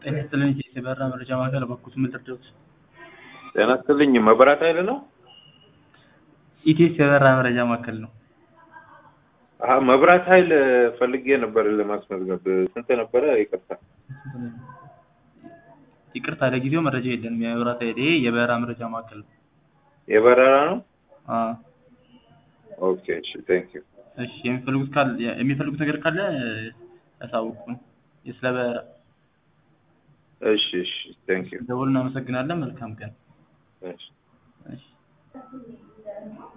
ጤና ይስጥልኝ የበራ መረጃ ማዕከል በኩት ምልርደውት ጤና ይስጥልኝ መብራት ኃይል ነው? ኢቴስ የበራ መረጃ ማዕከል ነው። አሀ መብራት ኃይል ፈልጌ ነበር ለማስመዝገብ ስንት ነበረ? ይቅርታ ይቅርታ ለጊዜው መረጃ የለንም። የመብራት ኃይል ይሄ የበራ መረጃ ማዕከል ነው። የበረራ ነው? አዎ። ኦኬ እሺ ቴንክ ዩ እሺ የሚፈልጉት ካለ የሚፈልጉት ነገር ካለ ያሳውቁን። ስለ በራ እሺ እሺ ቴንክ ዩ ደውል እናመሰግናለን። መልካም ቀን። እሺ እሺ